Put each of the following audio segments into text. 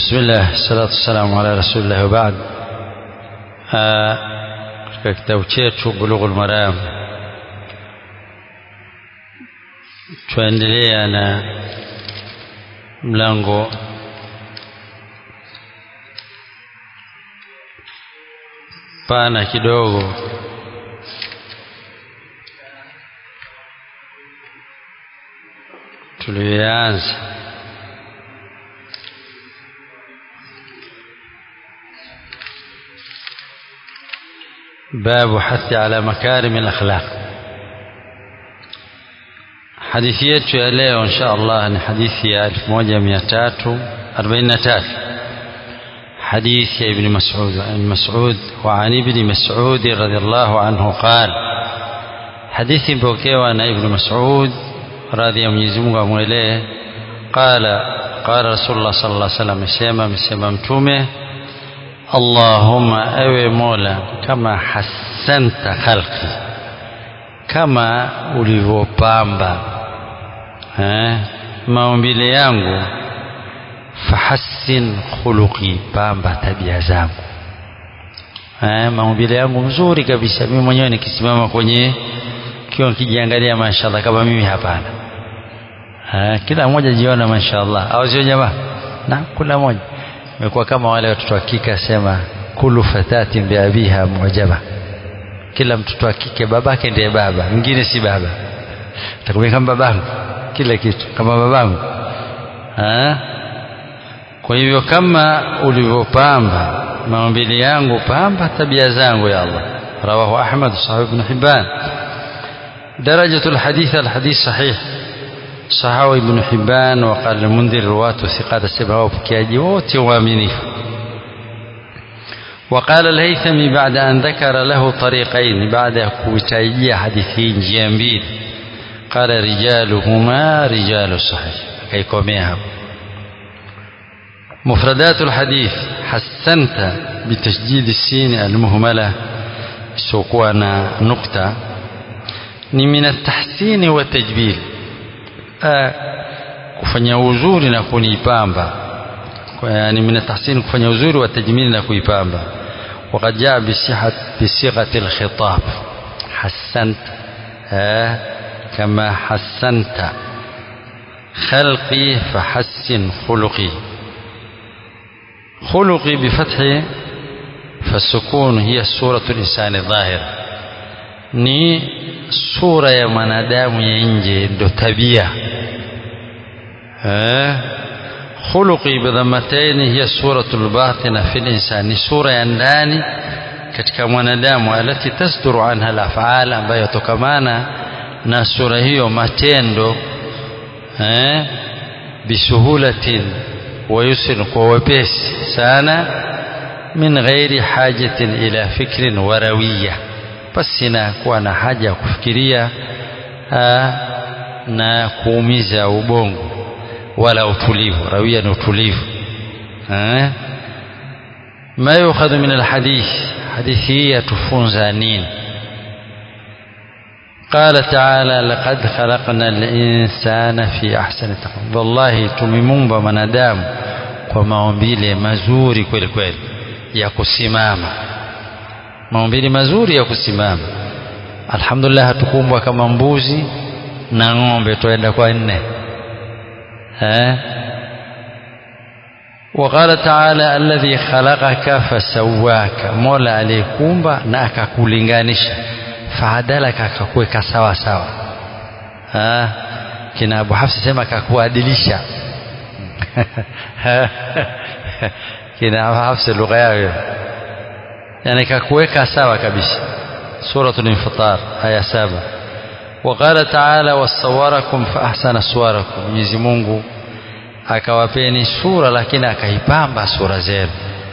بسم الله الصلاة والسلام على رسول الله وبعد katika kitabu chetu Bulughul Maram tuendelea na mlango pana kidogo tuliyoanza باب حث على مكارم الأخلاق حديث yetu ya leo insha Allah ni hadithi ya 1343 حديث يا ابن مسعود عن مسعود وعن ابن مسعود رضي الله عنه قال حديث مpokewa na ابن مسعود radhi ya Mwenyezi Mungu amwelee qala qala Rasulullah sallallahu alaihi wasallam amesema amesema mtume Allahumma ewe Mola kama hasanta khalqi kama ulivyopamba eh, maumbile yangu fahassin khuluqi pamba tabia zangu eh, maumbile yangu mzuri kabisa mimi mwenyewe nikisimama kwenye kiwa kijiangalia mashallah kama mimi hapana eh, kila mmoja jiona mashallah au sio jamaa na kila mmoja imekuwa kama wale watoto wa kike asema kulu fatatin biabiha mujaba kila mtoto wa kike babake ndiye baba mwingine si baba takumia kama babangu kila kitu kama babangu ha? kwa hivyo kama ulivyopamba maumbili yangu pamba tabia zangu ya Allah rawahu Ahmad sahih ibn Hibban درجة الحديث الحديث صحيح صححه ابن حبان وقال المنذر رواته ثقات السبعة وبكياجي وامنيه وقال الهيثمي بعد أن ذكر له طريقين بعد كوتايجي حديثين جيامبيل قال رجالهما رجال الصحيح كيكوميها مفردات الحديث حسنت بتشديد السين المهملة سوكوانا نقطة من التحسين والتجبيل kufanya uzuri na kunipamba yani min tahsin kufanya uzuri wa tajmili na kuipamba وقد جاء بصيغه بصيغه الخطاب حسنت آه كما حسنت خلقي فحسن خلقي خلقي بفتح فالسكون هي صورة الإنسان الظاهرة ni sura ya mwanadamu ya nje ndo tabia khuluqi bidhammataini hiya suratul batina fi linsan ni sura ya ndani katika mwanadamu alati tasduru anha alafal ambayo yatokamana na sura hiyo matendo eh bisuhulatin wa yusrin kwa wepesi sana min ghairi hajatin ila fikrin warawiyah pasina kuwa na haja ya kufikiria aa, na kuumiza ubongo wala utulivu rawia ni utulivu ma yukhadhu min alhadith hadithi hii yatufunza nini قال تعالى لقد خلقنا الإنسان في أحسن تقويم والله tumemumba mwanadamu kwa maumbile mazuri kweli kweli ya kusimama maumbili mazuri ya kusimama alhamdulillah hatukumbwa kama mbuzi na ng'ombe tuenda kwa nne eh وقال تعالى الذي خلقك فسواك مولا aliyekumba na akakulinganisha faadalaka akakuweka sawa sawa ah kina Abu Hafs sema akakuadilisha kina Abu Hafs lugha yao yani kakuweka sawa kabisa suratul infitar aya saba وقال تعالى وصوركم فأحسن صوركم Mwenyezi Mungu akawapeni sura lakini akaipamba sura zenu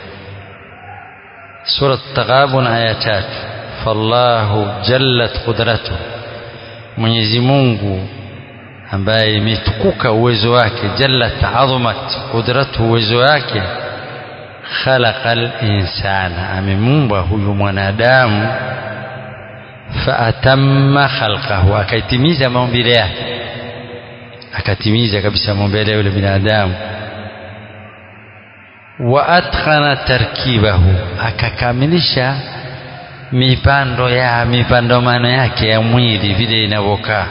sura Taghabun aya tatu fallahu jallat qudratuhu Mwenyezi Mungu ambaye imetukuka uwezo wake jallat azumat qudratuhu uwezo wake khalaqal insana amemumba huyu mwanadamu faatamma khalqahu akaitimiza maumbile yake akatimiza kabisa maumbile yule binadamu wa atqana tarkibahu akakamilisha mipando ya mipandamano yake ya mwili vile inavyokaa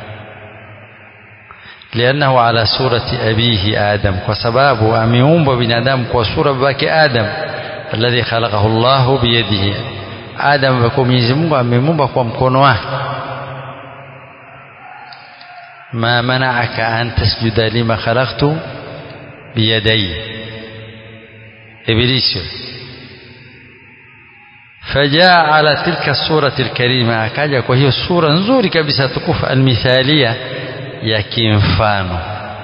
liannahu ala surati abihi adam kwa sababu ameumbwa binadamu kwa sura babake adam alladhi khalaqahu Allahu biyadihi adam kwa Mwenyezi Mungu amemuumba kwa mkono wake ma mana'aka an tasjuda lima khalaqtu biyadayya ibilisi فجاء على تلك الصورة الكريمة akaja kwa hiyo sura nzuri kabisa tukufu almithalia ya kimfano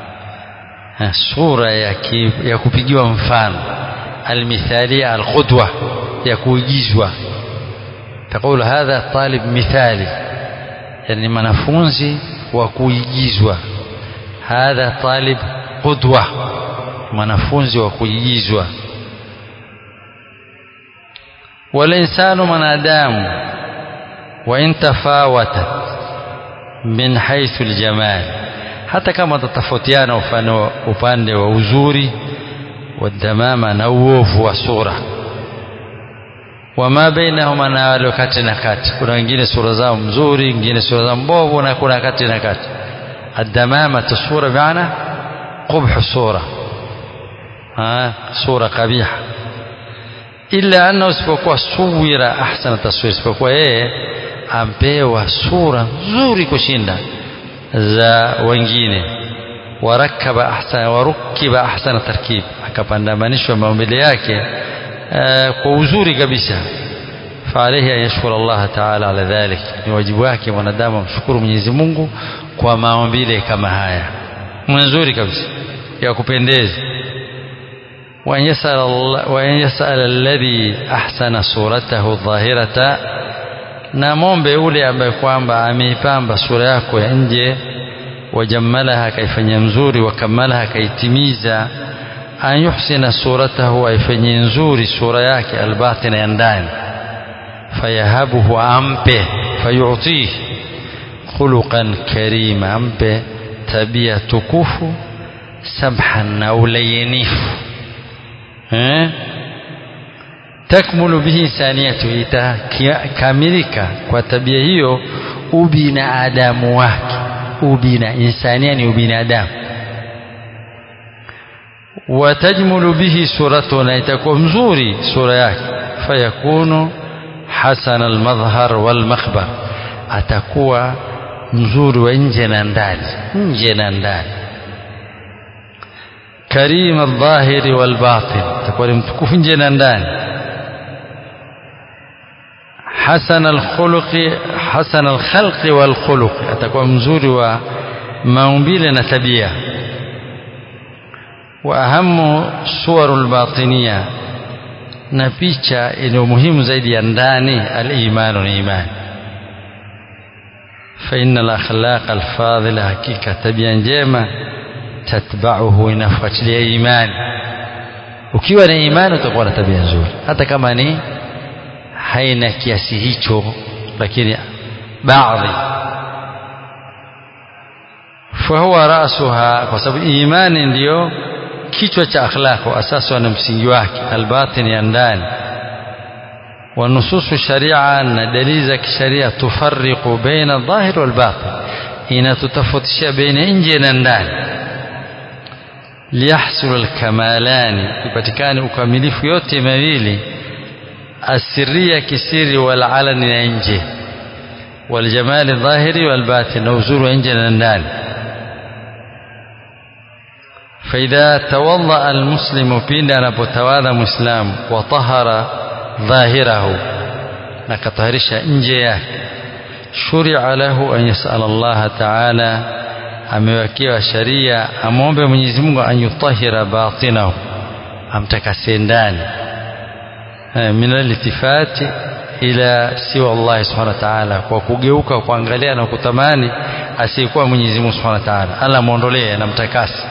sura ya, ki, ya kupigiwa mfano almithalia alqudwa ya kuigizwa تقول هذا طالب مثالي يعني mwanafunzi wa kuigizwa hadha talib qudwa mwanafunzi wa kuigizwa والإنسان منادام وإن تفاوتت من حيث الجمال hata kama tatofautiana upande wa uzuri wadhamama na uovu wa sura wama bainahuma na wale kati na kati kuna wengine sura zao mzuri wengine sura zao mbovu na kuna kati na kati الدمامة الصورة بمعنى قبح الصورة ها صورة قبيحة illa annahu isipokuwa suwira ahsana taswir isipokuwa yeye ampewa sura nzuri kushinda za wengine warakaba ahsana warukiba ahsana tarkib akapandamanishwa maumbile yake uh, kwa uzuri kabisa فعليه أن يشكر الله تعالى على ذلك ni wajibu wake mwanadamu amshukuru Mwenyezi Mungu kwa maumbile kama haya mzuri kabisa ya kupendeza وأن يسأل, الله وأن يسأل الذي أحسن صورته الظاهرة na mombe yule ambaye kwamba ameipamba sura yako ya nje wajamalaha akaifanyia mzuri wakamalaha akaitimiza an yuhsina suratahu aifanyie nzuri sura yake albatina ya ndani fayahabuhu ampe fayutih khuluqan karima ampe tabia tukufu samhan na ulayinifu eh? takmulu bihi insaniyatu itakamilika kwa tabia hiyo ubinadamu wake ubina insania ni ubinadamu watajmulu bihi suratu na itakuwa mzuri sura yake fayakunu hasana almadhhar walmakhbar atakuwa mzuri wa nje na ndani nje na ndani كريم الظاهر والباطن تكون متكوف جنا ndani حسن الخلق حسن الخلق والخلق atakuwa mzuri wa maumbile na tabia واهم صور الباطنيه na picha iliyo muhimu zaidi ya ndani al-iman ni imani فإن الأخلاق الفاضلة حقيقة tabia njema tatba'uhu inafuatilia imani ukiwa na imani utakuwa na tabia nzuri hata kama ni haina kiasi hicho lakini baadhi fahuwa rasuha kwa sababu imani ndiyo kichwa cha akhlaq wa asasi na msingi wake albatin ya ndani ونصوص الشريعة أن دليل الشريعة تفرق بين الظاهر والباطن إن تتفتش بين إنجي ndani liyahsul alkamalani ipatikane ukamilifu yote mawili asiria kisiri wal alani na nje wal jamali dhahiri wal batin na uzuri wa nje na ndani فإذا توضأ المسلم بين anapotawadha muislam wa tahara dhahirahu na kataharisha nje yake shuria lahu an yasala Allah ta'ala amewekewa sharia amwombe Mwenyezi Mungu anyutahira batinahu amtakase ndani min alitifati ila siwa Allah subhanahu wa ta'ala kwa kugeuka kuangalia na kutamani asiyekuwa Mwenyezi Mungu subhanahu wa ta'ala Allah muondolee na mtakase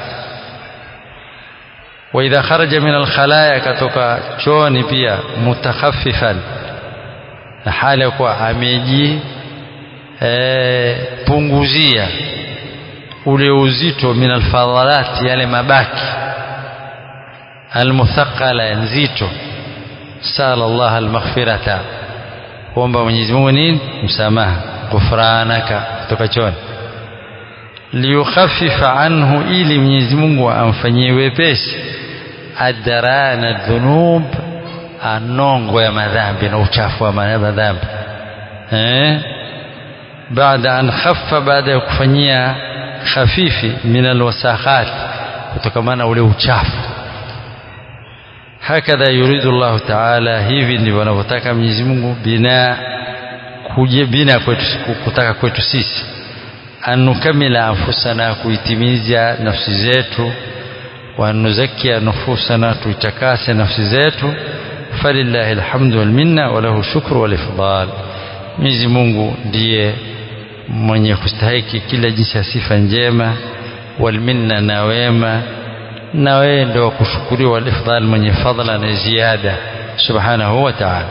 wa idha kharaja min alkhalaya katoka chooni pia mutakhaffifan na hali ya kuwa ameji e, punguzia ule uzito min alfadhalat yale mabaki almuthaqala nzito sala Allah almaghfirata kuomba Mwenyezi Mungu nini msamaha ghufranaka kutoka choni liyukhaffifa anhu ili Mwenyezi Mungu amfanyie wepesi adarana dhunub anongo ya madhambi na uchafu wa madhambi eh baada an khaffa baada ya kufanyia khafifi min alwasakhat kutokamana ule uchafu hakadha yuridu Allah ta'ala hivi ndivyo anavyotaka Mwenyezi Mungu bina kuje bina kwetu kutaka kwetu sisi anukamila anfusana kuitimiza nafsi zetu wa nuzakia nufusana tuitakase nafsi zetu falillahi alhamdu wal minna wa lahu shukru wal ifdal Mwenyezi Mungu ndiye mwenye kustahiki kila jinsi ya sifa njema wal minna na wema na wewe ndio kushukuriwa wal ifdal mwenye fadla na ziada subhanahu wa ta'ala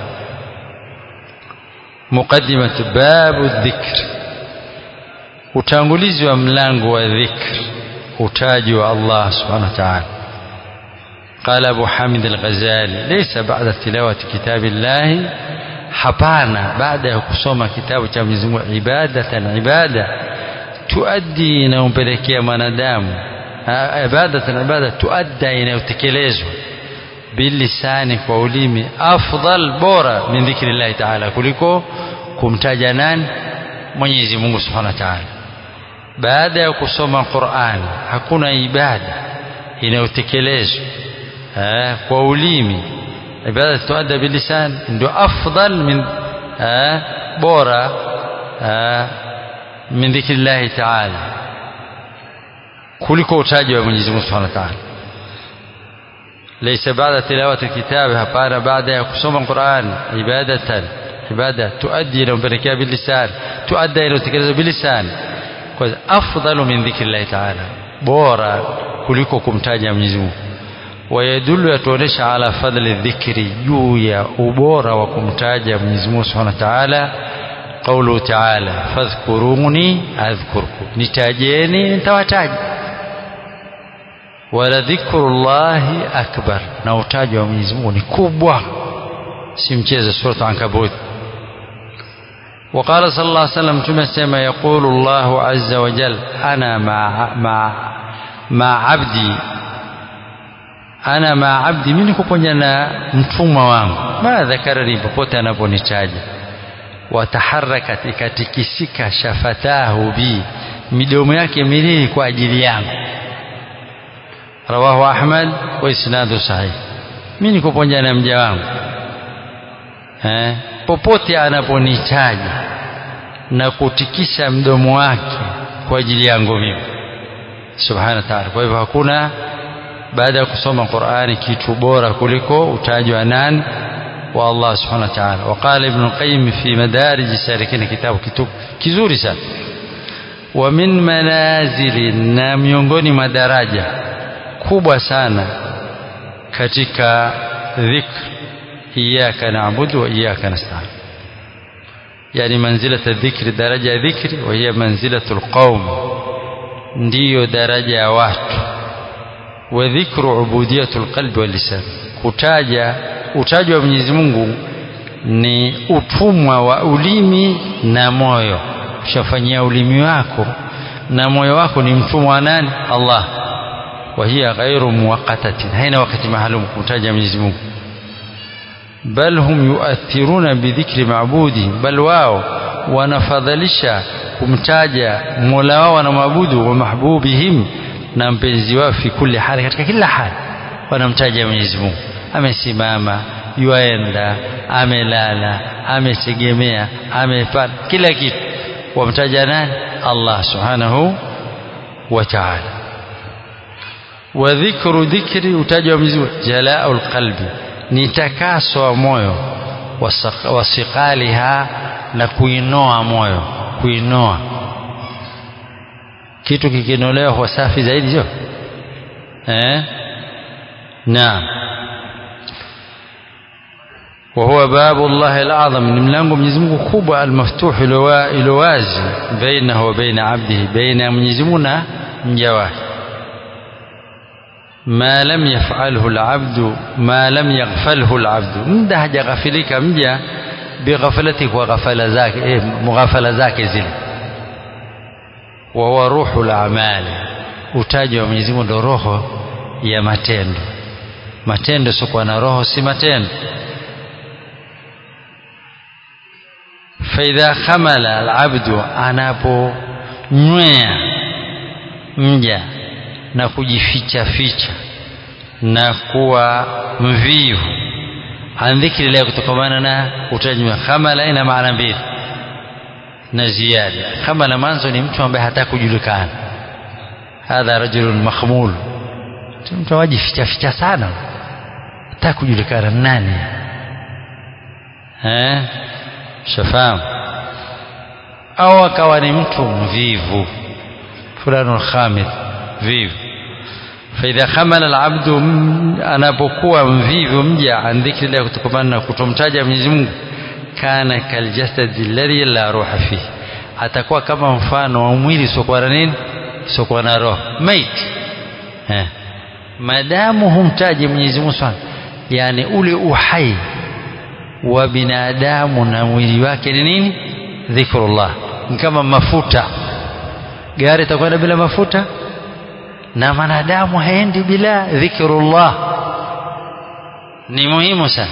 muqaddimatu babu dhikr utangulizi wa mlango wa dhikr utaji wa Allah subhanahu wa ta'ala قال أبو حامد الغزالي ليس بعد تلاوة كتاب الله hapana baada ya kusoma kitabu cha Mwenyezi Mungu ibadatan ibada tuaddi inayompelekea mwanadamu ibadatan ibada tuadda inayotekelezwa bilisani kwa ulimi afdal bora min dhikrillahi taala kuliko kumtaja nani Mwenyezi Mungu Subhanahu wa Ta'ala baada ya kusoma Qur'an hakuna ibada inayotekelezwa kwa ulimi ibada tuadda bilisan ndio afdal min bora min dhikrillahi ta'ala kuliko utaji wa Mwenyezi Mungu Subhanahu wa Ta'ala ليس بعد تلاوة الكتاب hapana baada ya kusoma Qur'an ibadatan ibada tuaddi ila mpelekea bilisan tuadda ila utekeleza bilisan kwa afdalu min dhikrillahi ta'ala bora kuliko kumtaja Mwenyezi Mungu wayadullu yatuonesha ala fadli dhikri juu ya ubora wa kumtaja Mwenyezi Mungu Subhanahu wa Ta'ala قوله تعالى فاذكروني أذكركم nitajeni nitawataja wala dhikrullahi akbar na utaji wa Mwenyezi Mungu ni kubwa si mchezo sura Ankabut وقال صلى الله عليه وسلم تمسما يقول الله عز وجل أنا مع مع مع عبدي أنا مع عبدي mimi niko pamoja na mtumwa wangu ma dhakarani popote anaponitaja wataharakat ikatikisika shafatahu bi midomo yake miwili kwa ajili yangu rawahu Ahmad wa isnadu sahih mimi niko pamoja na mja wangu eh popote anaponitaja na kutikisha mdomo wake kwa ajili yangu mimi subhanahu wa ta'ala kwa hivyo hakuna baada ya kusoma Qur'ani kitu bora kuliko utaji wa nani wa Allah subhanahu wa ta'ala وقال ابن القيم في مدارج السالكين كتاب كتب kizuri sana wa min manazili na miongoni mwa daraja kubwa sana katika dhikr iyyaka na'budu wa iyyaka nasta'in yani manzilata dhikri daraja ya dhikri wa hiya manzilatul qaum ndiyo daraja ya watu wa dhikru ubudiyatul qalbi wal lisan kutaja utaji wa Mwenyezi Mungu ni utumwa wa ulimi na moyo ushafanyia ulimi wako na moyo wako ni mtumwa wa nani Allah wa hiya ghairu muwaqqatatin haina wakati maalum kumtaja Mwenyezi Mungu bal hum yuathiruna bidhikri maabudi bal wao wanafadhalisha kumtaja Mola wao na maabudu wa mahbubihim na mpenzi wao fi kulli hali katika kila hali wanamtaja Mwenyezi Mungu amesimama yuaenda amelala ametegemea amepata kila kitu wamtaja nani Allah subhanahu wa ta'ala wa dhikru dhikri utajwa mzuri jalaul qalbi ni takaso wa moyo wasiqaliha na kuinoa moyo kuinoa kitu kikinolewa huwa safi zaidi sio eh naam وهو باب الله الأعظم من ملango Mwenyezi Mungu kubwa almaftuh ilowazi bainahu wa baina abdihi baina Mwenyezi Mungu na mja wake ma lam yaf'alhu al'abdu ma lam yaghfalhu al'abdu muda hajaghafilika mja bighaflati kwa ghafala zake eh, mughafala zake zile wa huwa ruhul a'mali utaji wa Mwenyezi Mungu ndo roho ya matendo matendo sio na roho si matendo faidha khamala alabdu anaponywea mja na kujificha ficha na kuwa mvivu an dhikri llah kutokamana na utaji khamala ina maana mbili na ziada khamala mwanzo ni mtu ambaye hataki kujulikana hadha rajulun makhmul mtu awajificha ficha sana hataki kujulikana nani eh shafahamu au akawa ni mtu mvivu fulanun khamid vivu faidha khamala alabdu anapokuwa mvivu mja an dhikri llah kutokamana na kutomtaja Mwenyezi Mungu kana kaljasadi alladhi la ruha fihi atakuwa kama mfano wa mwili usiokuwa na nini usiokuwa na roho maiti eh. madamu humtaji Mwenyezi Mungu sana yani ule uhai wa binadamu na mwili wake ni nini dhikrullah ni kama mafuta gari itakwenda bila mafuta na mwanadamu haendi bila dhikrullah ni muhimu sana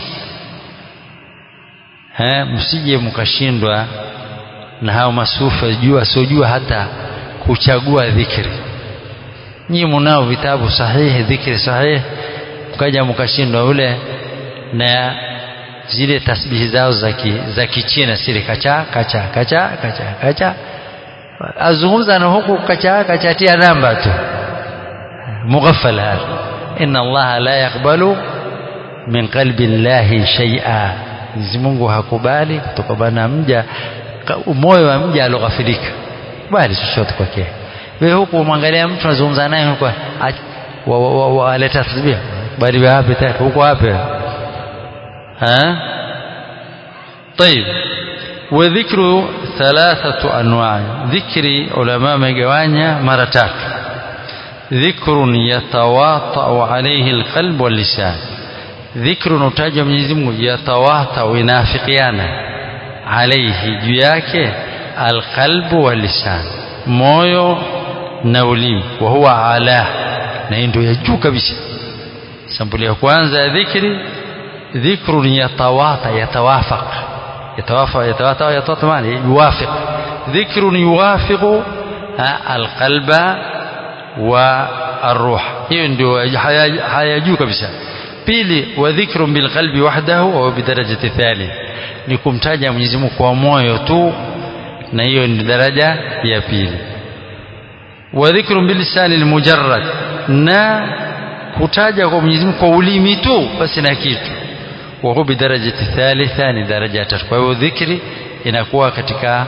eh msije mkashindwa na hao masufa jua sojua hata kuchagua dhikri nyinyi mnao vitabu sahihi dhikri sahihi mkaja mkashindwa ule na zile tasbihi zao za za kichina sile kacha kacha kacha kacha kacha azungumza na huku kacha kacha tia namba tu مغفل هذا إن الله لا يقبل من قلب الله شيئا Mwenyezi Mungu hakubali kutokana mja moyo wa mja aloghafilika bali chochote kwake wewe huku mwangalia mtu anazungumza naye huko waleta tasbih bali wapi tena huko wapi ha طيب وذكر ثلاثة أنواع ذكر علماء مجوانيا مرة tatu ذكر يتواطأ عليه القلب واللسان ذكر نتاج Mwenyezi Mungu yatawaata inafikiana عليه juu yake alqalbu walisan moyo na ulimi wa huwa ala na ndio ya juu kabisa sampuli ya kwanza ya dhikri dhikrun yatawata yatawafaq yatawafaq yatawata yatawata maana yuwafiq dhikrun yuwafiqu alqalba wa arruh hiyo ndio haya juu kabisa pili wa dhikrun bilqalbi wahdahu au bidarajati thani ni kumtaja Mwenyezi Mungu kwa moyo tu na hiyo ni daraja ya pili wa dhikrun bilisani almujarrad na kutaja kwa Mwenyezi Mungu kwa ulimi tu basi na kitu wa huwa bidarajati thalitha ni daraja ya tatu kwa hiyo dhikri inakuwa katika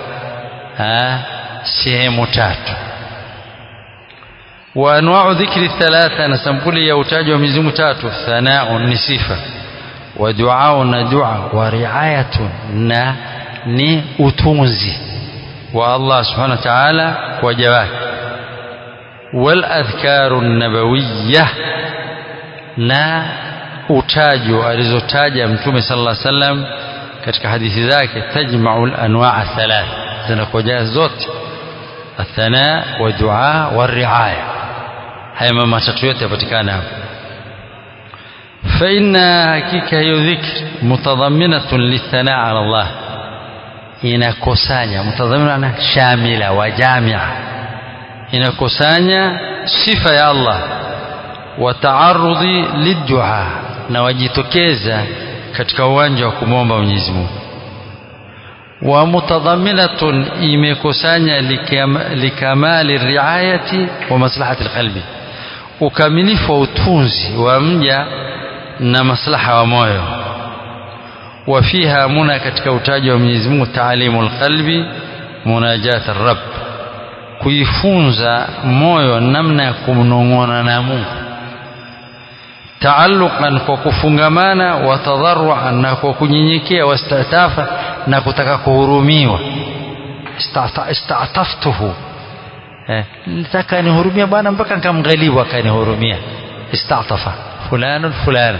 sehemu tatu وانواع ذكر الثلاثه نسمكل يوتاج ومزم تاتو ثناء نصفه ودعاء ندعاء ورعايه نا ni utunzi wa Allah subhanahu wa ta'ala kwa jawake wal adhkaru nabawiyyah na utajo alizotaja mtume sallallahu alaihi wasallam katika hadithi zake tajma'u al anwa' thalath zinakuja zote الثناء والدعاء والرعايه haya mambo matatu yote yapatikana hapo فإن hakika hiyo dhikr mutadhaminatun lithanaa ala Allah inakusanya mutadhamina shamila wa jamia inakusanya sifa ya Allah wa taarudhi lidua na wajitokeza katika uwanja wa kumwomba Mwenyezi Mungu wa mutadhaminatun imekusanya likamali riayati wa maslahati alqalbi ukamilifu wa utunzi wa mja na maslaha wa moyo wa fiha muna katika utaji wa Mwenyezi Mungu taalimu alqalbi munajat arab kuifunza moyo namna ya kumnong'ona na Mungu taalluqan kwa kufungamana wa tadharruan na kwa kunyenyekea wastatafa na kutaka kuhurumiwa istataftuhu eh, nitaka nihurumia bwana mpaka nikamghalibu akanihurumia istatafa fulanun fulana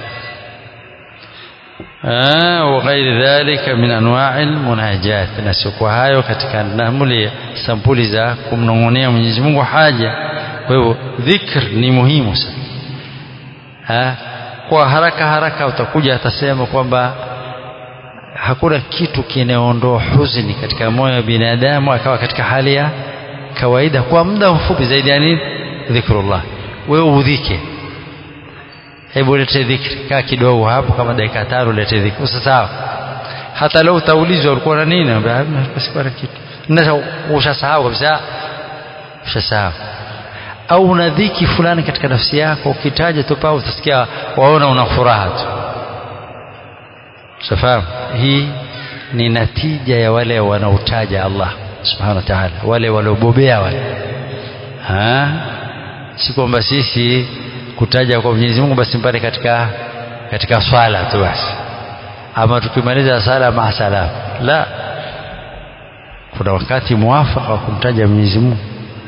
وغير ذلك من أنواع المناجات نسيكوا hayo katika namuli sampuli za kumnong'onea Mwenyezi Mungu haja kwa hivyo dhikr ni muhimu sana ha? kwa haraka haraka utakuja atasema kwamba hakuna kitu kinaondoa huzuni katika moyo wa binadamu akawa katika hali ya kawaida kwa muda mfupi zaidi ya nini dhikrullah wewe udhike hebu lete dhikri kaa kidogo hapo kama dakika tano lete dhikri usasahau hata leo utaulizwa ulikuwa na nini basi kwa kitu na ushasahau kabisa ushasahau au una dhiki fulani katika nafsi yako ukitaja tu pao utasikia waona una furaha tu safahamu hii ni natija ya wale wanaotaja Allah subhanahu wa ta'ala wale waliobobea wale ha si kwamba sisi kutaja kwa Mwenyezi Mungu basi mpate katika katika swala tu basi ama tukimaliza sala maasalam la kuna wakati muafaka wa kumtaja Mwenyezi Mungu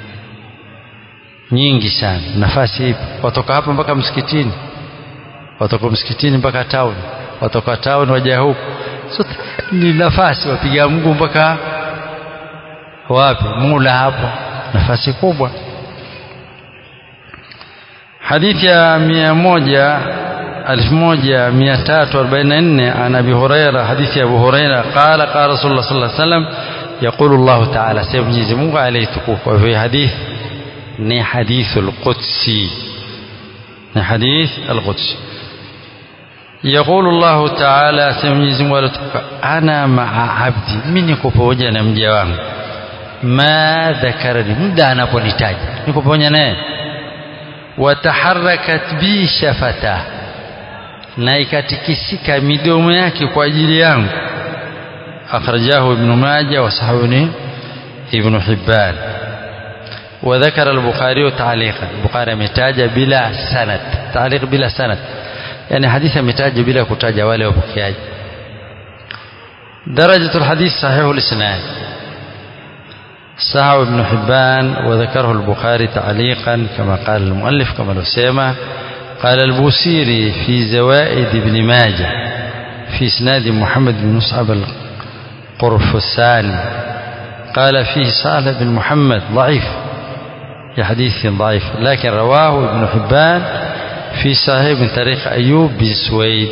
nyingi sana nafasi ipo watoka hapa mpaka msikitini watoka msikitini mpaka town watoka town waja huku so, ni nafasi wapiga Mungu mpaka wapi mula hapo nafasi kubwa hadithi ya mia moja elfu moja mia tatu arobaini na nne an abi huraira hadithi ya abu huraira qala qala rasulullah sallallahu alaihi wasallam yaqulu llahu taala sema mwenyezi mungu aliytukufu kwa hivyo hadithi ni hadithu lqudsi ni hadith alqudsi يقول الله تعالى سمجيز ولتك أنا مع عبدي من يكو pamoja na mja wangu ma dhakarani muda anaponitaja niko pamoja naye wataharakat bi shafata na ikatikisika midomo yake kwa ajili yangu akhrajahu ibn majah wa sahihuni ibn hibban وذكر البخاري تعليقا البخاري متاج بلا سند تعليق بلا سند يعني حديث متاج بلا كتاج ولا وبكياج درجة الحديث صحيح الإسناد صححه ابن حبان وذكره البخاري تعليقا كما قال المؤلف كما لو سيما قال البوسيري في زوائد ابن ماجه في اسناد محمد بن مصعب القرفساني قال فيه صالح بن محمد ضعيف في حديث ضعيف لكن رواه ابن حبان في صحيح من طريق أيوب بن سويد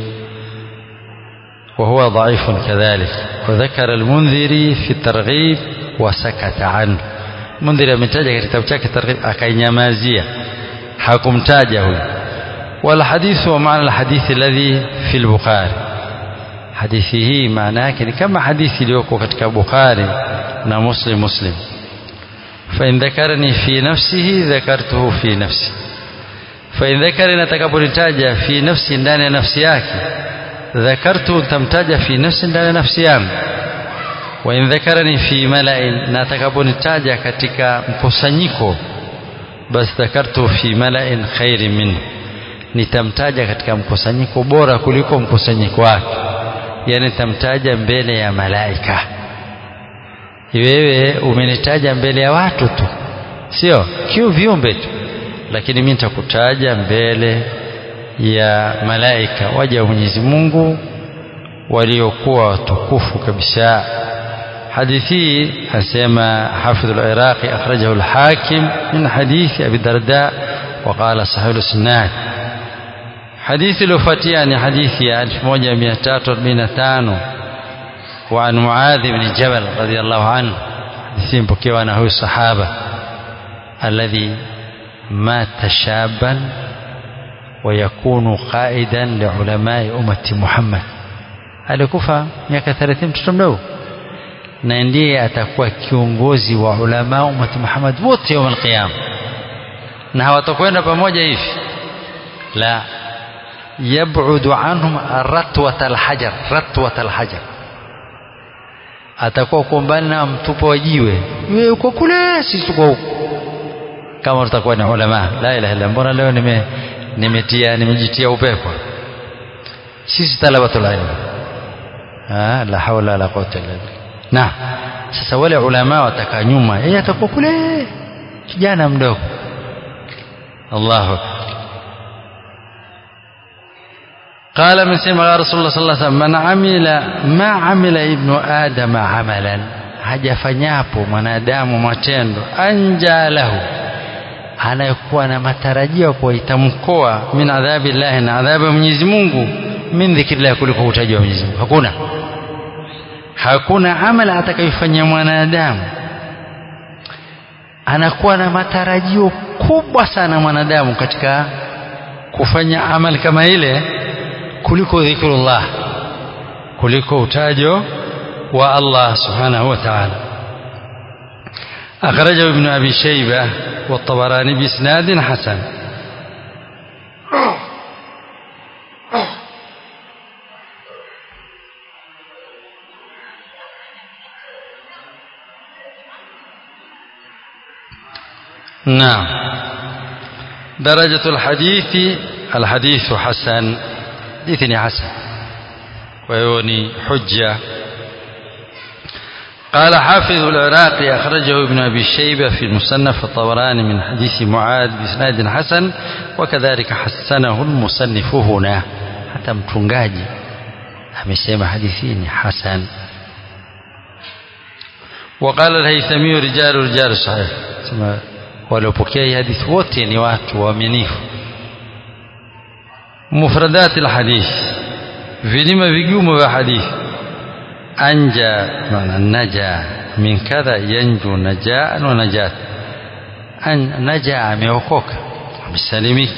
وهو ضعيف كذلك وذكر المنذري في الترغيب وسكت عنه منذري ametaja katika kitabu chake targhib akainyamazia hakumtaja huyo والحديث هو معنى الحديث الذي في البخاري hadithi hii maana yake ni kama hadithi iliyoko katika Bukhari na Muslim Muslim فإن ذكرني في نفسه ذكرته في نفسي فإن ذكرني atakaponitaja في نفسي ndani ya nafsi yake ذكرته tamtaja في نفسي ndani ya nafsi yangu وإن ذكرني في ملأ na atakaponitaja katika mkusanyiko basi dhakartu fi mala'in khairin minhu nitamtaja katika mkusanyiko bora kuliko mkusanyiko wake yani nitamtaja mbele ya malaika wewe umenitaja mbele ya watu tu sio kiu viumbe tu lakini mimi nitakutaja mbele ya malaika waja wa Mwenyezi Mungu waliokuwa watukufu kabisa hadithi asema حافظ العراقي أخرجه الحاكم من حديث أبي الدرداء وقال صحيح السناد حديث الوفاتية حديث 1345 وعن معاذ بن جبل رضي الله عنه حديث بكيوانا هو الصحابة الذي مات شابا ويكون قائدا لعلماء أمة محمد alikufa miaka 30 mtoto mdogo na ndiye atakuwa kiongozi wa ulama umati Muhammad wote يوم القيامه na hawatakwenda pamoja hivi la yab'udu anhum ratwat alhajar ratwat alhajar atakuwa kumbana na mtupo wa jiwe wewe uko kule sisi tuko huko kama tutakuwa ni ulama la ilaha illa mbona leo nime nimetia nimejitia upepo sisi talabatul ilm ah la hawla wala quwwata illa billah na sasa wale ulama watakaa nyuma yeye atakuwa kule kijana mdogo Allahu قال من سمع رسول الله صلى الله عليه وسلم من عمل ما عمل ابن آدم عملا hajafanyapo mwanadamu matendo anja lahu anayokuwa na matarajio kwa itamkoa min adhabi llahi na adhabu ya Mwenyezi Mungu min dhikrillah kuliko utaji wa Mwenyezi Mungu hakuna hakuna amala atakayofanya mwanadamu anakuwa na matarajio kubwa sana mwanadamu katika kufanya amali kama ile kuliko dhikrullah kuliko utajo wa Allah subhanahu wa ta'ala أخرجه ابن أبي شيبة والطبراني بإسناد حسن نعم درجة الحديث الحديث حسن حديث حسن ويوني حجة قال حافظ العراقي أخرجه ابن أبي شيبة في المصنف الطبراني من حديث معاذ بإسناد حسن وكذلك حسنه المصنف هنا حتى mtungaji amesema hadithi ni hasan وقال الهيثمي رجال رجال صحيح waliopokea hii hadithi wote ni watu waaminifu mufradat alhadith vilima vigumu vya hadithi anja maana naja min kadha yanju najaan wa najat an naja ameokoka amesalimika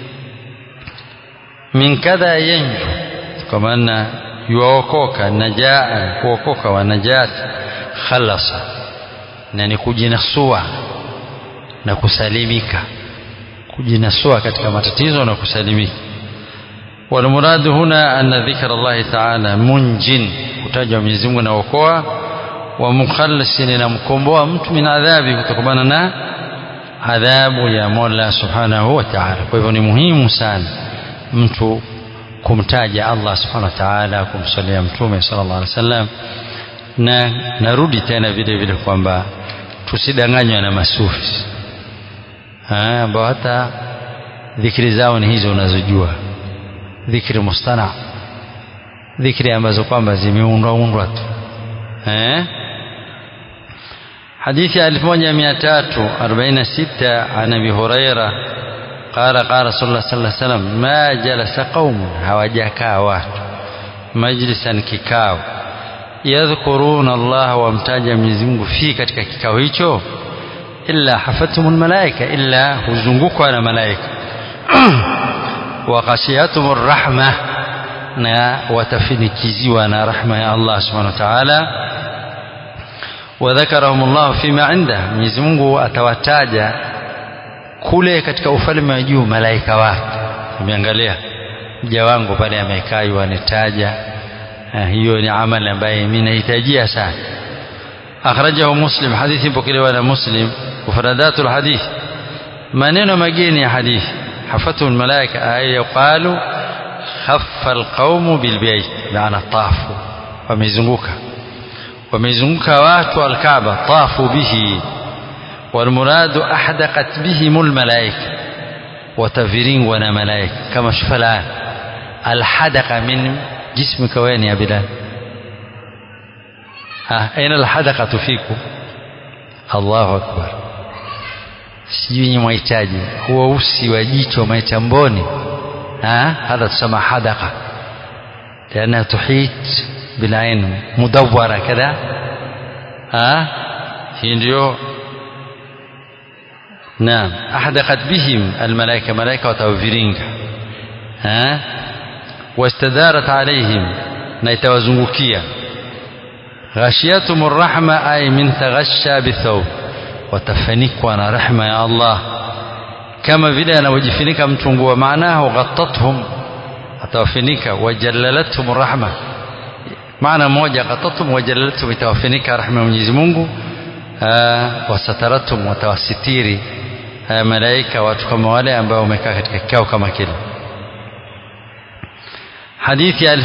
min kadha yanju kwa maana yuokoka najaan kuokoka wa najat khalasa na ni kujinasua na kusalimika kujinasua katika matatizo na kusalimika والمراد هنا أن ذكر الله تعالى منج kutajwa Mwenyezi Mungu anaokoa wa mukhallasin na mkomboa mtu min adhabi kutokana na adhabu ya Mola Subhanahu wa Ta'ala. Kwa hivyo ni muhimu sana mtu kumtaja Allah Subhanahu wa Ta'ala, kumsalia Mtume sallallahu alaihi wasallam, na narudi tena vile vile kwamba tusidanganywe na masufi ambao hata dhikri zao ni hizo unazojua, dhikri mustana dhikri ambazo kwamba zimeundwa undwa tu eh حديث 1346 عن ابي هريره قال قال رسول الله صلى الله عليه وسلم ما جلس قوم hawajakaa watu majlisan kikao yadhkuruna Allah wamtaja Mwenyezi Mungu fi katika kikao hicho illa hafatumul malaika illa huzungukwa na malaika wa ghashiyatumur rahmah na watafinikiziwa na rahma ya Allah subhanahu wa ta'ala wadhakarahum Allah fima inda Mwenyezi Mungu atawataja kule katika ufalme wa juu malaika wake umeangalia mja wangu pale amekaa yuanitaja hiyo ni amali ambaye mimi nahitajia sana akhrajahu muslim hadithi mpokelewa na muslim mufradatul hadith maneno mageni ya hadithi hafatu almalaika ay yuqalu khaffa alqaumu bilbayt maana tafu wamezunguka wamezunguka watu alkaaba tafu bihi والمراد أحدقت بهم الملائكة وتفرين ونا ملائكة كما شوف الآن الحدقة من جسمك وين يا بلال ها أين الحدقة فيكم الله أكبر sijui nyi mwahitaji huo usi wa jicho mwaita mboni هذا تسمى حدقة لأنها تحيط بالعين مدورة كذا ها هي ndio نعم أحدقت بهم الملائكة ملائكة وتوفيرينك ها واستدارت عليهم نيتوازنgukia غشيتهم الرحمة أي من تغشى بالثوب watafanikwa na rehma ya Allah kama vile anavyojifunika mtu nguo maanahu ghattathum atawafinika wajallalathum rahma maana moja ghattathum wajallalathum itawafinika rahma ya Mwenyezi Mungu wasataratum watawasitiri malaika watu kama wale ambao wamekaa katika kikao kama kile hadithi ya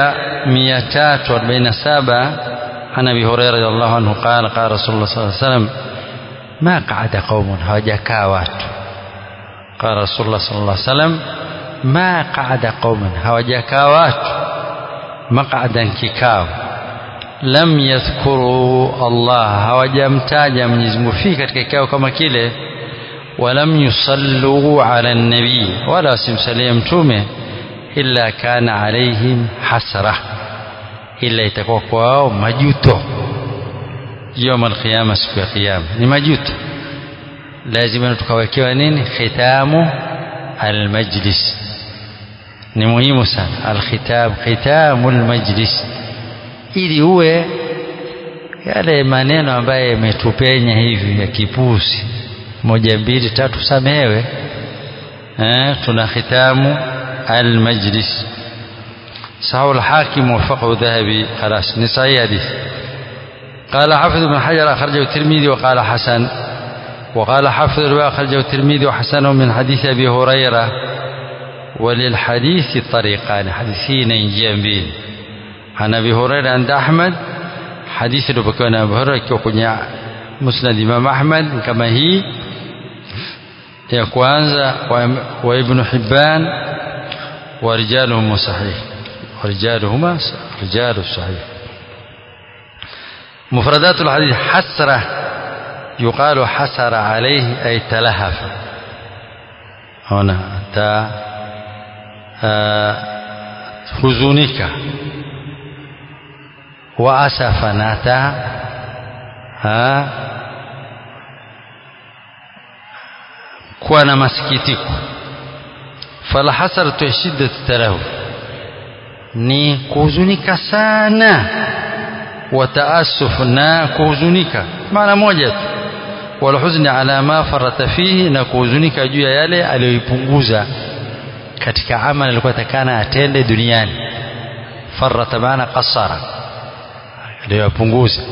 1347 عن ابي هريره رضي الله عنه قال قال رسول الله صلى الله عليه وسلم ما قعد قوم هواجكا watu قال رسول الله صلى الله عليه وسلم ma qaada qauman hawajakaa watu maqadan kikao lam yadhkuru Allah hawajamtaja Mwenyezi Mungu fi katika kikao kama kile walam yusallu ala nabii wala wasimsalie mtume illa kana alaihim hasra illa itakuwa kwao majuto يوم القيامة siku ya kiyama ni majuto lazima tukawekewa nini khitamu almajlis ni muhimu sana alkhitam khitamu almajlis ili uwe yale maneno ambayo yametupenya hivi ya kipusi moja mbili tatu samehewe eh, tuna khitamu almajlis sahahu alhakim wafaqahu dhahabi خلاص ni sahihi hadithi قال حافظ بن حجر أخرجه الترمذي وقال حسن وقال حافظ الرواية أخرجه الترمذي وحسنه من حديث أبي هريرة وللحديث طريقان حديثين جنبين عن أبي هريرة عند أحمد حديث لبكون أبي هريرة كوكونيا مسند إمام أحمد كما هي ya kwanza wa ibn Hibban wa rijaluhum sahih wa rijaluhuma rijalu sahih مفردات الحديث حسرة يقال حسر عليه أي تلهف هنا تا هزونك وأسف ناتا kuwa na masikitiko falhasaratu shiddatu talahuf ni kuhuzunika sana wataasuf na kuhuzunika maana moja tu walhuzni ala ma farata fihi na kuhuzunika juu ya yale aliyoipunguza katika amali alikuwa takana atende duniani farata maana qasara aliyopunguza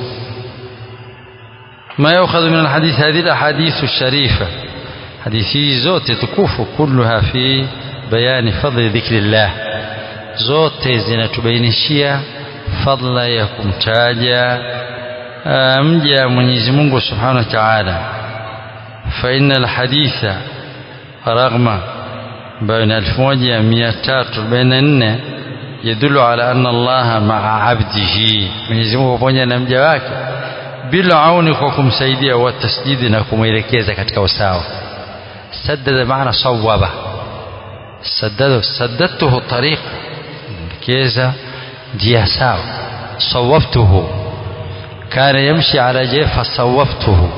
ما يؤخذ من الحديث هذه الأحاديث الشريفة حديثي زوت تكوف كلها في بيان فضل ذكر الله زوت zinatubainishia fadla ya kumtaja mja Mwenyezi Mungu Subhanahu wa Ta'ala fa innal haditha raghma baina 1344 yadullu ala anna Allah ma'a 'abdihi Mwenyezi Mungu pamoja na mja wake bila auni kwa kumsaidia wa tasdidi na kumwelekeza katika usawa saddada maana sawaba saddada saddatuhu tariq keza njia sawa sawaftuhu kana yamshi ala jay fasawaftuhu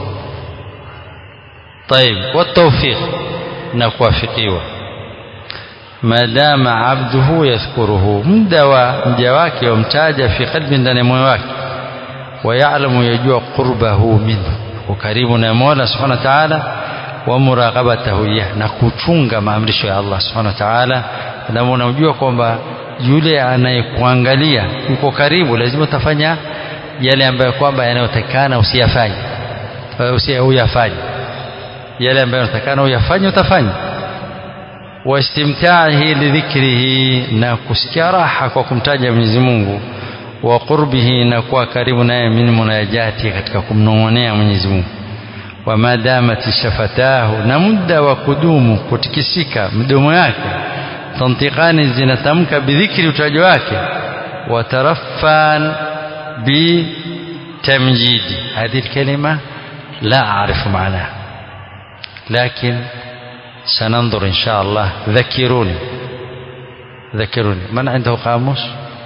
طيب والتوفيق نكوافقيوا ما دام عبده يذكره مدى mja wake wamtaja fi qalbi ndani moyo wake ويعلم يجوع قربه منه وكريم na Mola Subhanahu wa Ta'ala wa muraqabatahu iyah na kuchunga maamrisho ya Allah Subhanahu wa Ta'ala na unajua kwamba yule anayekuangalia yuko karibu lazima utafanya yale ambayo kwamba yanayotakana usiyafanye usiyafanye yale ambayo yanatakana uyafanye utafanya wastimtaahi lidhikrihi na kusikia raha kwa kumtaja Mwenyezi Mungu wa qurbihi na kuwa karibu naye min munajati katika kumnong'onea Mwenyezi Mungu wa madamati shafatahu na muda wa kudumu kutikisika mdomo yake tantiqani zinatamka bidhikri utajo wake wa taraffan bi tamjidi هذه الكلمة لا أعرف معناها لكن سننظر إن شاء الله ذكروني ذكروني من عنده قاموس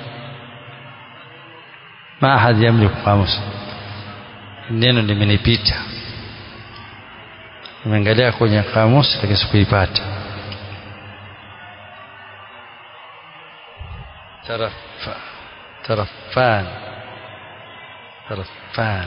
ما أحد يملك قاموس neno limenipita nimeangalia kwenye kamusi lakini sikuipata tarafa tarafan tarafan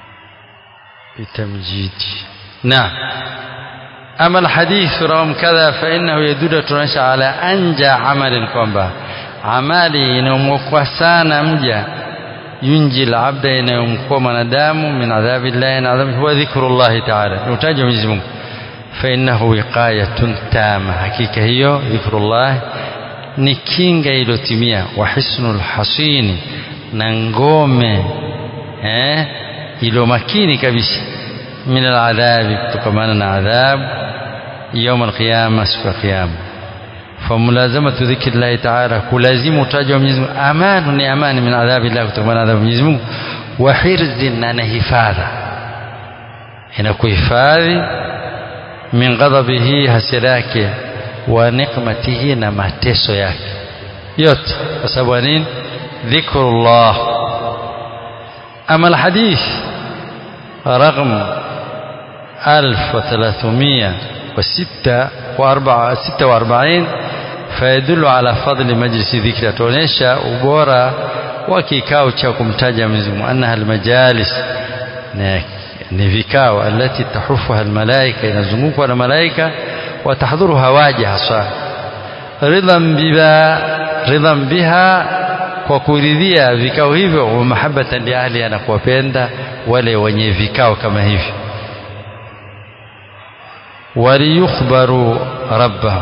bitamjidi نعم أما الحديث رغم كذا فإنه يدل تنشى على أنجى عمل kwamba amali inayomwokoa sana mja yunji labda inayomkoa mwanadamu min adhabi llahi na adhabi huwa dhikru llahi taala ni utaji wa Mwenyezi Mungu fainnahu wiqayatun tama hakika hiyo dhikrullah ni kinga iliyotimia wa hisnul hasini na ngome eh ilo makini kabisa min aladhabi kutokamana na adhabu يوم القيامة siku ya kiyama famulazamatu dhikrillahi taala kulazimu utaja wa Mwenyezi Mungu amanu ni amani min adhabillah kutokana na adhabu Mwenyezi Mungu wa hirzin na hifadha inakuhifadhi min ghadabihi hasira yake wa nikmatihi na mateso yake yote kwa sababu nini dhikrullah ama alhadith رقم 1346 فيدل على فضل مجلس ذكر tuonesha ubora wa kikao cha kumtaja Mwenyezi Mungu annaha almajalis ni vikao alati tahufuha almalaika inazungukwa na malaika watahdhuruha waja hasa ridhan biha ridhan biha kwa kuridhia vikao hivyo wa mahabbatan li ahli na kuwapenda wale wenye vikao kama hivi waliyukhbaru rabbahum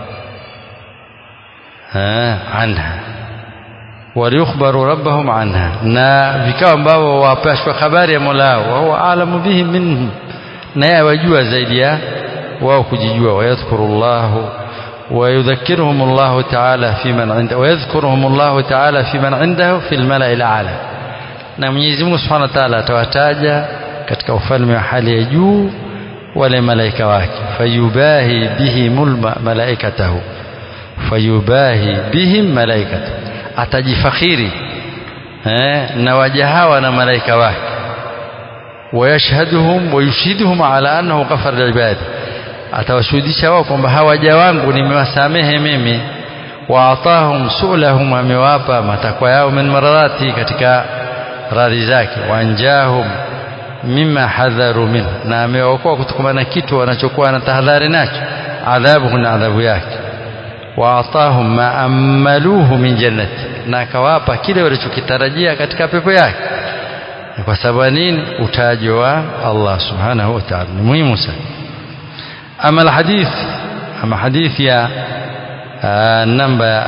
anha waliyukhbaru rabbahum anha na vikao ambao wapashwa habari ya Mola wao wa huwa alamu bihim minhum na yeye wajua zaidi ya wao kujijua wayadhkurullahu ويذكرهم الله تعالى في من عنده ويذكرهم الله تعالى في من عنده في الملأ الأعلى na Mwenyezi Mungu Subhanahu wa Ta'ala atawataja katika ufalme wa hali ya juu wale malaika wake fayubahi bihimul malaikatahu fayubahi bihim malaikatahu atajifakhiri eh, na waja hawa na malaika wake wayashhaduhum wayushhiduhum ala annahu ghafara liibadi atawashuhudisha wao kwamba hawaja wangu nimewasamehe mimi waatahum sulahum amewapa matakwa yao min maradhati katika radhi zake wanjahum mima hadharu min na amewaokoa kutokana na kitu wanachokuwa na tahadhari nacho adhabu na adhabu yake waatahum ma amaluhu min jannati na akawapa kile walichokitarajia katika pepo yake kwa sababu nini utajo wa Allah subhanahu wa ta'ala ni muhimu sana ama alhadith ama hadithi ya namba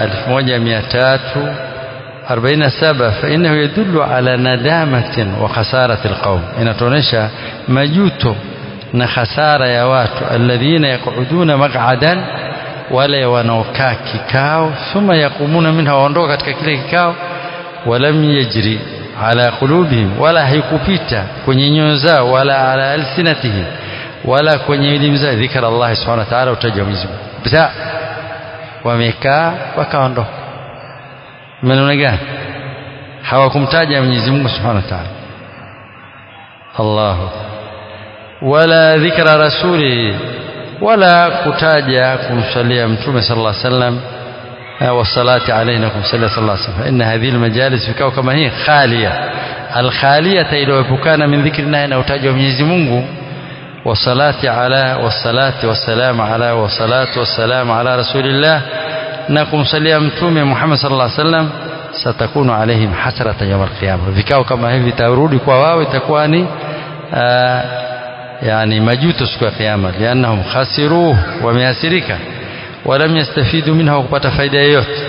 1347 فإنه يدل على ندامة وخسارة القوم inatuonesha majuto na khasara ya watu alladhina yaquduna maq'adan wale wanaokaa kikao thumma yaqumuna minha waondoka katika kile kikao walam yajri ala qulubihim wala haikupita kwenye nyoyo zao wala ala alsinatihim wala kwenye elimu zao dhikra Allah subhanahu wa ta'ala utaja Mwenyezi Mungu bisa wamekaa wakaondoka maneno gani hawakumtaja Mwenyezi Mungu subhanahu wa ta'ala Allah wala dhikra rasuli wala kutaja kumsalia mtume sallallahu alaihi wasallam والصلاة عليه kumsalia صلى الله عليه وسلم فإن هذه المجالس vikao kama hii khalia alkhaliyata iliyopukana min dhikri naye na utaja Mwenyezi Mungu والصلاة على والصلاة والسلام على والصلاة والسلام على رسول الله نكم سليا متوم محمد صلى الله عليه وسلم ستكون عليهم حسرة يوم القيامة vikao kama hivi vitarudi kwa wao itakuwa ni yani majuto siku ya kiyama liannahum khasiruhu wameasirika walam yastafidu minha wakupata faida yoyote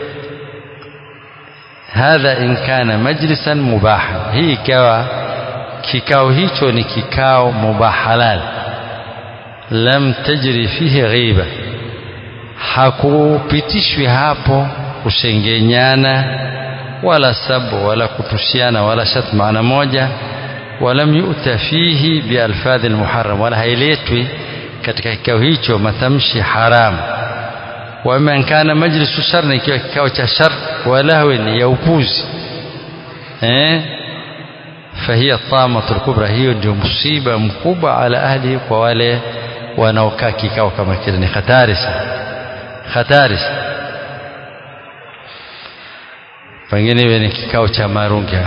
hadha in kana majlisan mubahan hii ikawa kikao hicho ni kikao mubah halal lam tajri fihi ghiba hakupitishwi hapo kushengenyana wala sabu wala kutushiana wala shat maana moja walam yu'ta fihi bialfadhi almuharram wala hailetwi katika kikao hicho matamshi haramu waman kana majlisu shar ikiwa kikao cha shar walahwi ya upuzi eh فهي الطامة الكبرى hiyo ndio msiba mkubwa ala ahli kwa wale wanaokaa kikao kama kile ni hatari sana hatari pengine iwe ni kikao cha marungi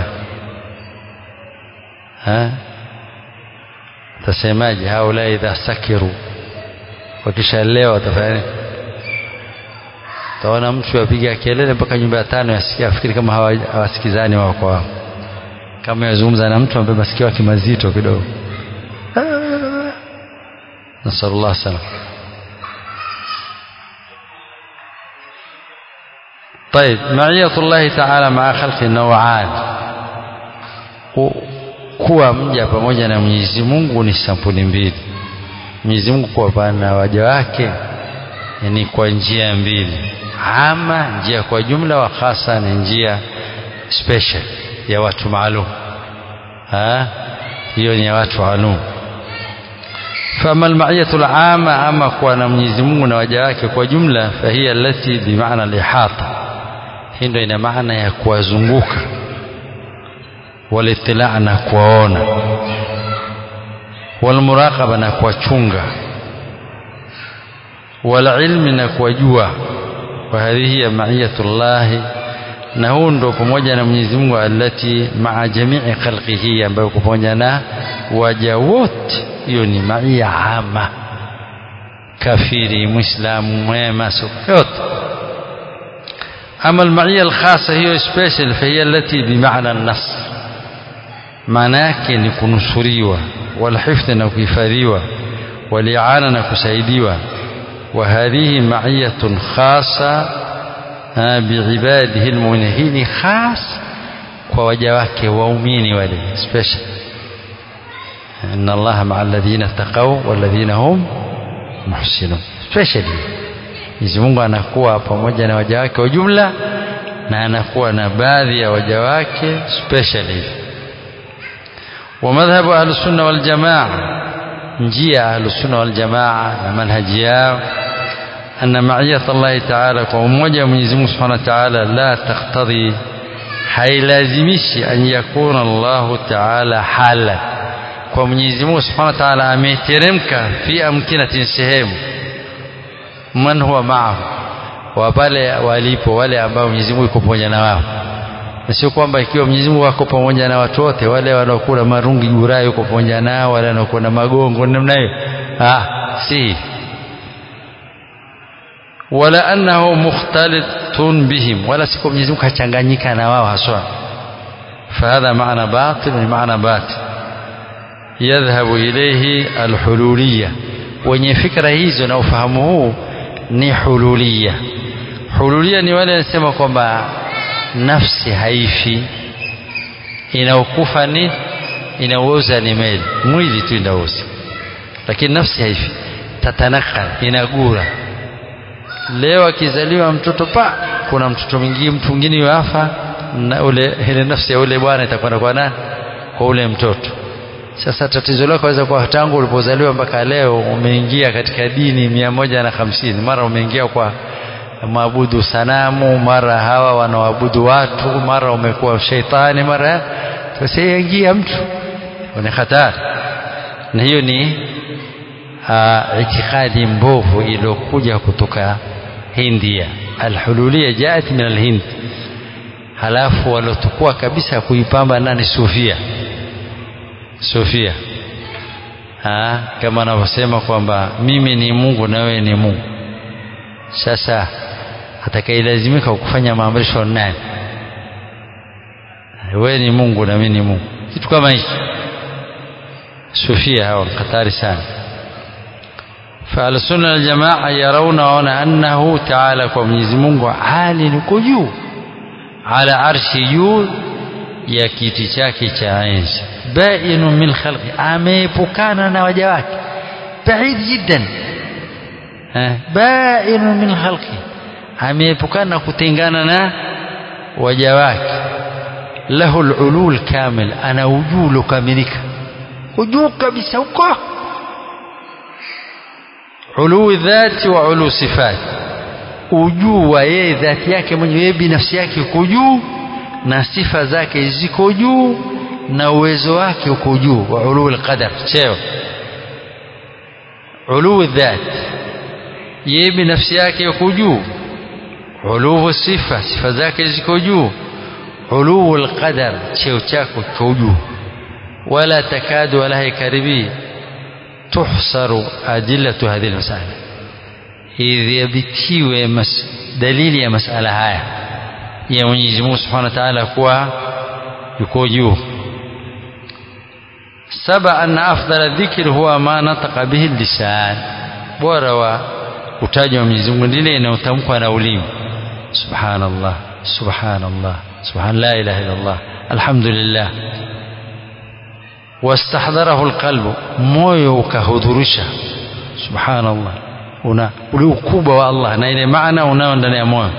ha tasemaje haula idha sakiru wakishalewa watafanya taona mtu apiga kelele mpaka nyumba ya tano yasikia afikiri kama hawasikizani wao kwa wao kama yazungumza na mtu ambaye masikio yake mazito kidogo nasallallahu salam طيب معية الله تعالى مع خلق نوعان kuwa mja pamoja na Mwenyezi Mungu ni sampuli mbili Mwenyezi Mungu kuwa pana waja wake ni kwa njia mbili ama njia kwa jumla wa khasa ni njia special ya watu maalum hiyo ni ya watu maalum فأما المعية العامة أما كوانا mwenyezi Mungu na waja wake kwa jumla فهي التي بمعنى الإحاطة hii ndio ina maana ya kuwazunguka walitilaa na kuwaona walmuraqaba na kuwachunga walilmi na kuwajua وهذه هي معية الله na huu ndo pamoja na Mwenyezi Mungu alati maa jamii khalqihi ambayo pamoja na waja wote hiyo ni maia ama kafiri muislamu mwema yote ama almaia alkhasa hiyo special fahiya alati bimaana an-nasr maana yake ni kunusuriwa walhifdhi na kuhifadhiwa waliana na kusaidiwa وهذه معية خاصة بعباده المؤمنين خاص ووجواك وأمين ولي سبيشال إن الله مع الذين اتقوا والذين هم محسنون سبيشال Mwenyezi Mungu anakuwa pamoja na waja wake wa jumla na anakuwa na baadhi ya waja wake specially. Wa madhhabu ahlusunna wal jamaa, njia ahlusunna wal jamaa na manhaji yao أن معية الله تعالى وموجة من يزمه سبحانه وتعالى لا تقتضي hailazimishi an yakuna Allahu taala hala kwa Mwenyezi Mungu Subhanahu wa Ta'ala ameteremka fi amkinatin sehemu man huwa maahu wa pale walipo wale ambao Mwenyezi Mungu yuko pamoja na wao na sio kwamba ikiwa Mwenyezi Mungu wako pamoja na watu wote wale wanaokula marungi jurai yuko pamoja nao wale wanaokula magongo namna hiyo ah si wala annahu mukhtalitun bihim wala siku Mwenyezi Mungu kachanganyika na wao haswa fahadha maana batil ni maana batil yadhhabu ilayhi alhululiyya wenye fikra hizo na ufahamu huu ni hululia hululia ni wale wanasema kwamba nafsi haifi inaokufa ni inaoza ni mwili mwili tu inaoza lakini nafsi haifi tatanakal inagura leo akizaliwa mtoto pa kuna mtoto mwingine mtu mwingine yuafa na ule ile nafsi ya ule bwana itakwenda kwa nani kwa ule mtoto sasa tatizo lako waweza kuwa tangu ulipozaliwa mpaka leo umeingia katika dini mia moja na hamsini mara umeingia kwa maabudu sanamu mara hawa wanaoabudu watu mara umekuwa sheitani mara sasa ingia mtu ni hatari na hiyo ni uh, itikadi mbovu iliyokuja kutoka Hindia alhululia jaat min alhind halafu walotukua kabisa kuipamba nani sufia sufia ha, kama anavyosema kwamba mimi ni Mungu na wewe ni Mungu sasa atakayelazimika kufanya maamrisho nani wewe ni Mungu na mimi ni Mungu kitu kama hicho sufia hawa hatari sana فأهل السنة الجماعة يرون أنه تعالى كمنيز مungu عال كجو على عرش juu ya kiti chake cha enzi bainu min khalqi ameepukana na waja wake baid jiddan bainu min khalqi ameepukana na kutengana na waja wake lahu alulul kamil ana ujulu kamilika ujuu kabisa huko uluu dhati wa uluu sifat ujuu wa yeye dhati yake mwenyewe yeye binafsi yake uko juu na sifa zake ziko juu na uwezo wake uko juu wa uluu alqadar cheo uluu dhat yeye binafsi yake uko juu uluu sifa sifa zake ziko juu uluu alqadar cheo chako kiko juu wala takadu wala haikaribii tuhsaru adillatu hadhihi almasala idhibitiwe dalili ya masala haya ya Mwenyezi Mungu Subhanahu wa Ta'ala kuwa yuko juu saba anna afdala dhikr huwa ma nataqa bihi lisan bora wa utajwa wa Mwenyezi Mungu ndile inayotamkwa na ulimi subhanallah subhanallah subhan la ilaha illa Allah alhamdulillah واستحضره القلب مويو كهدرشة سبحان الله una ule ukubwa wa Allah na ile maana unao ndani ya moyo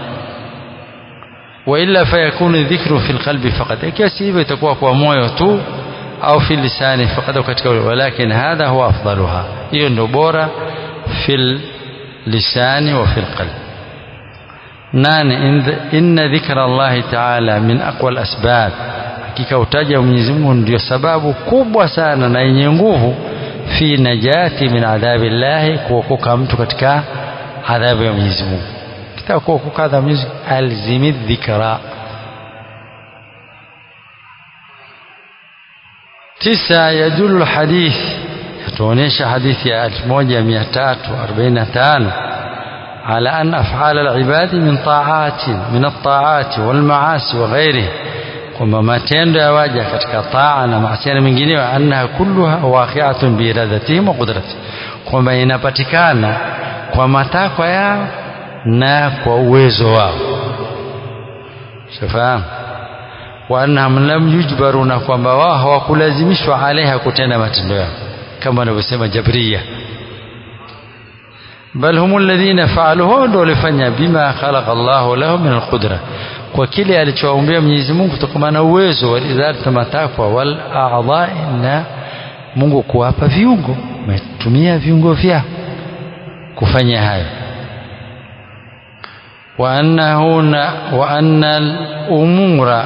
وإلا فيكون الذكر في القلب فقط ikiwa si hivyo itakuwa kwa moyo tu au fi lisani faqad au katika walakin hadha huwa afdaluha hiyo ndio bora fil lisani wa fil qalb nane inna dhikra Allah ta'ala min aqwa al-asbab hakika utaja wa Mwenyezi Mungu ndio sababu kubwa sana na yenye nguvu fi najati min adhabi Allah kuokoka mtu katika adhabu ya Mwenyezi Mungu kitaka kuokoka adhabu ya Mwenyezi alzimi dhikra tisa yadullu hadith yatuonyesha hadithi ya 1345 على أن أفعال العباد من طاعات من الطاعات والمعاصي وغيره kwamba matendo ya waja katika taa na maasiana mengineyo annaha kulluha waqi'atun biiradatihim wa qudrati kwamba inapatikana kwa matakwa yao na kwa uwezo wao shafahamu wa annahum lam yujbaru na kwamba wao hawakulazimishwa alaiha kutenda matendo yao kama wanavyosema jabria bal hum alladhina fa'aluhu ndio walifanya bima khalaqa Allahu lahum min alqudra kwa kile alichowaombea Mwenyezi Mungu kutokana na uwezo wa idhati matakwa wal a'dha'i na Mungu kuwapa viungo umetumia viungo vyao kufanya hayo wa annahu wa anna al-umura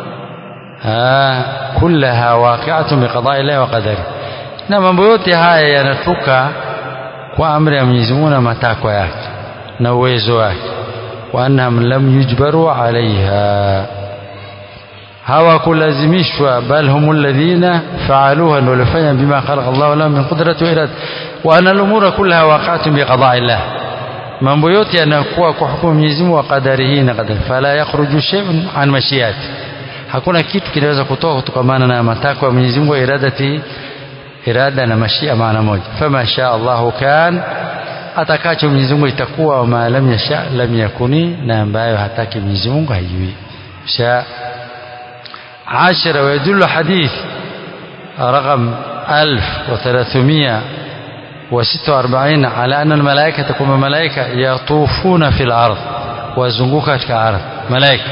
kullaha waqi'atun biqada'i Allah wa qadari na mambo yote haya yanatoka kwa amri ya Mwenyezi Mungu na matakwa yake na uwezo wake wa annahum lam yujbaru alaiha hawakulazimishwa bal hum alladhina faaluha ndio walifanya bima khalaqa Allah lahum min qudrati wa irada wa anna al-umura kullaha waqa'atun biqada'i Allah mambo yote yanakuwa kwa hukumu Mwenyezi Mungu wa qadarihi na qadari fala yakhruju shay'un an mashiyati hakuna kitu kinaweza kutoka kutokana na matakwa ya Mwenyezi Mungu wa iradati irada na mashia maana moja fama sha Allahu kan atakacho Mwenyezi Mungu itakuwa wa ma lam yasha lam yakuni na ambayo hataki Mwenyezi Mungu haijui sha عشرة ويدل حديث رقم ألف وثلاثمائة وستة وأربعين على أن الملائكة تكون ملائكة يطوفون في الأرض وزنقوك كأرض ملائكة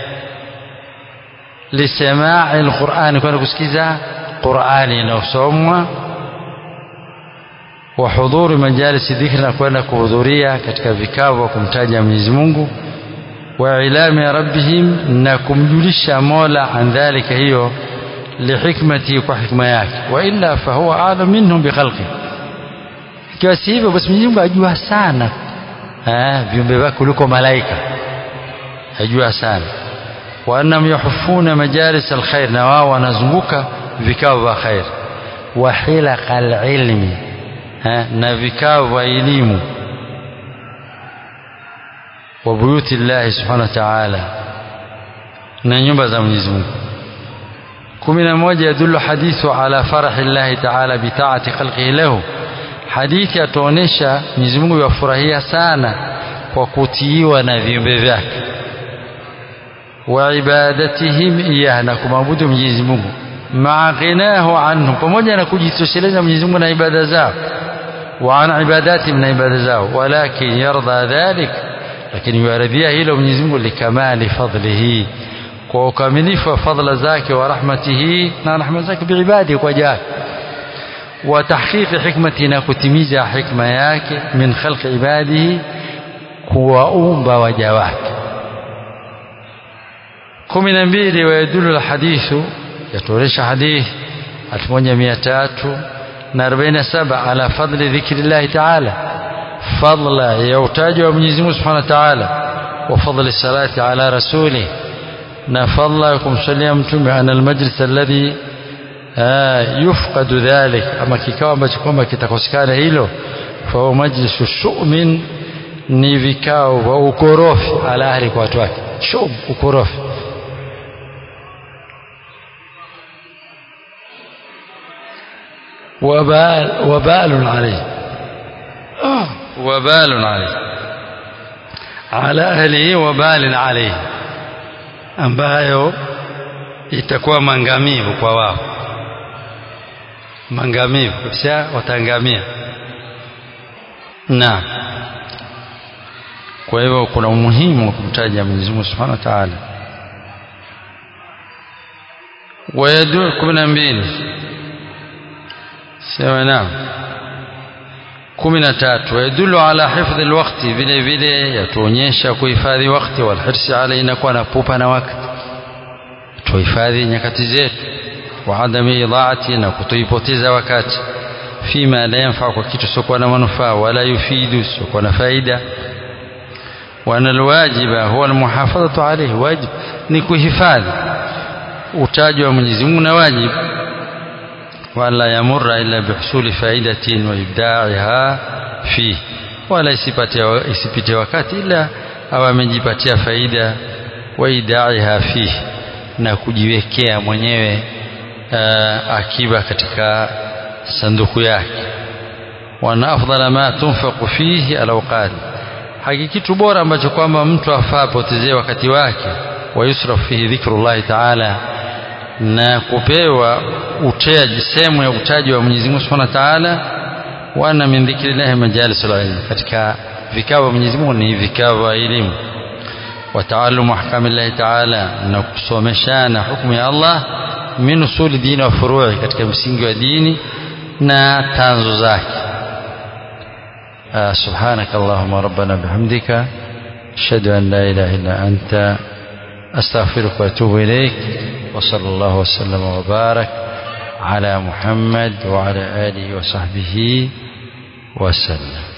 لسماع القرآن كنا كسكيزا قرآني inayosomwa wa hudhuri majalisi dhikri na kwenda kuhudhuria katika vikao vya kumtaja Mwenyezi Mungu wa ilami rabbihim na kumjulisha Mola an dhalika hiyo lihikmati kwa hikma yake wa illa fahuwa a'lam minhum bikhalqi ikiwa si hivyo basi Mwenyezi Mungu ajua sana eh viumbe vyake kuliko malaika ajua sana wa annahum yuhiffuna majalis alkhair na wao wanazunguka vikao vya khair wa hilaqa alilmi na vikao vya elimu wa buyuti llahi subhanahu wa ta'ala na nyumba za Mwenyezi Mungu kumi na moja yadullu hadithu ala farahi llahi ta'ala bitaati khalqihi lahu hadithi yatuonesha Mwenyezi Mungu yafurahia sana kwa kutiiwa na viumbe vyake wa ibadatihim iyah na kumwabudu Mwenyezi Mungu maa ghinahu anhu pamoja na kujitosheleza Mwenyezi Mungu na ibada zao wa an ibadatihim na ibada zao walakin yarda dhalik lakini yuaridhia hilo Mwenyezi Mungu likamali fadlihi kwa ukamilifu wa fadla zake wa rahmatihi na rahma zake biibadi kwa jake wa tahqiqi hikmati na kutimiza hikma yake min khalqi ibadihi kuwaumba waja wake kumi na mbili wayadulu lhadithu yatuonesha hadithi elfu moja mia tatu na arobaini na saba ala fadli dhikri llahi taala fadla ya utaji wa Mwenyezi Mungu subhanahu wa taala wa fadli salati ala rasulih na fadla ya kumsalia mtume ana almajlis alladhi yufqadu dhalik ama kikao ambacho kwamba kitakosekana hilo fahuwa majlisu shumin ni vikao vya ukorofi ala ahli kwa watu wake shum ukorofi وبال وبال عليه وبال عليه على أهله وبال عليه ambayo itakuwa mangamivu kwa wao mangamivu kisha wataangamia na kwa hivyo kuna umuhimu wa kumtaja Mwenyezi Mungu Subhanahu wa Ta'ala ويدل kumi na mbili sema naam kumi na tatu wayadulu ala hifdhi lwakti vile vile yatuonyesha kuhifadhi wakti walhirsi alaina kuwa na pupa na wakti tuhifadhi nyakati zetu wa adami idhaati na kutoipoteza wakati fima la yanfaa kwa kitu siokuwa na manufaa wala yufidu siokuwa na faida وأن الواجب هو المحافظة عليه واجب ni kuhifadhi utaji wa Mwenyezi Mungu na wajibu wala yamurra illa bihusuli faidatin wa ibda'iha fi wala isipate isipite wakati ila awe amejipatia faida wa idaiha fi na kujiwekea mwenyewe uh, akiba katika sanduku yake wana afdala ma tunfaqu fihi alawqat hakikitu bora ambacho kwamba mtu afaa potezee wakati wake wa yusraf fihi dhikrullahi ta'ala na kupewa utaji sehemu ya utaji wa Mwenyezi Mungu Subhanahu wa Ta'ala wa anna min dhikrillahi majalisul ilm katika vikao vya Mwenyezi Mungu ni vikao vya elimu wa taallumu ahkamillahi ta'ala na kusomeshana hukumu ya Allah min usuli dini wa furu'i katika msingi wa dini na tanzo zake سبحانك اللهم ربنا بحمدك أشهد أن لا إله إلا أنت أستغفرك وأتوب إليك وصلى الله وسلم وبارك على محمد وعلى آله وصحبه وسلم